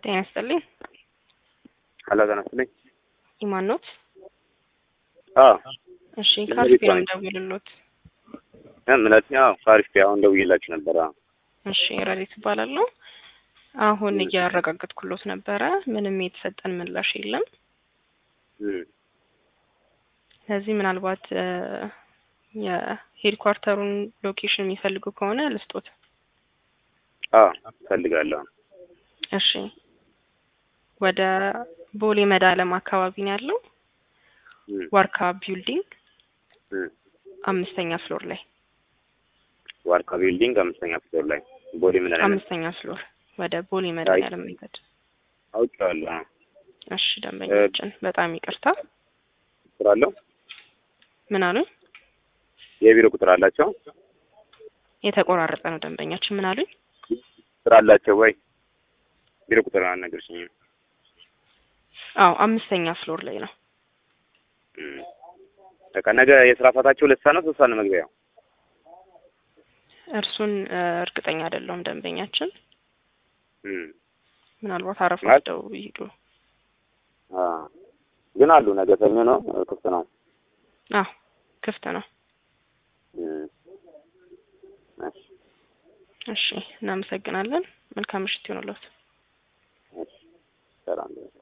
ጤና ይስጥልኝ። ሄሎ ጤና ይስጥልኝ። ኢማን ኖት? አዎ እሺ ለምን ካርፒ ነው ይባላል? የምደውልሎት። እምነት ያው ካሪፍ አሁን ደውዬላችሁ ነበር። አዎ እሺ ረዲት እባላለሁ። አሁን እያረጋገጥኩሎት ነበረ። ምንም የተሰጠን ምላሽ የለም። እም፣ ስለዚህ ምናልባት እ የሄድኳርተሩን ሎኬሽን የሚፈልጉ ከሆነ ልስጦት። አዎ እፈልጋለሁ። እሺ ወደ ቦሌ መድኃኒዓለም አካባቢ ነው ያለው። እም፣ ዋርካ ቢልዲንግ እም፣ አምስተኛ ፍሎር ላይ ዋርካ ቢልዲንግ አምስተኛ ፍሎር ላይ ቦሌ ምን አለ አምስተኛ ፍሎር ወደ ቦሌ መድኃኒዓለም መንገድ። አውቄዋለሁ። አዎ እሺ ደንበኛችን በጣም ይቅርታ። ቁጥር አለው? ምን አሉኝ? የቢሮ ቁጥር አላቸው? የተቆራረጠ ነው ደንበኛችን። ምን አሉኝ? ቁጥር አላቸው ወይ? ቢሮ ቁጥር አልነገርሽኝም። አዎ አምስተኛ ፍሎር ላይ ነው። እም፣ በቃ ነገ የስራ ሰዓታቸው ሁለት ሰዓት ነው ሶስት ሰዓት ነው መግቢያው? እርሱን እ እርግጠኛ አይደለሁም ደንበኛችን። እም፣ ምናልባት አረፍ ማለት- ወስደው ይሄዱ። አዎ ግን አሉ። ነገ ሰኞ ነው ክፍት ነው። አዎ ክፍት ነው። እም፣ እሺ እሺ እናመሰግናለን። መልካም ምሽት ይሁንልዎት።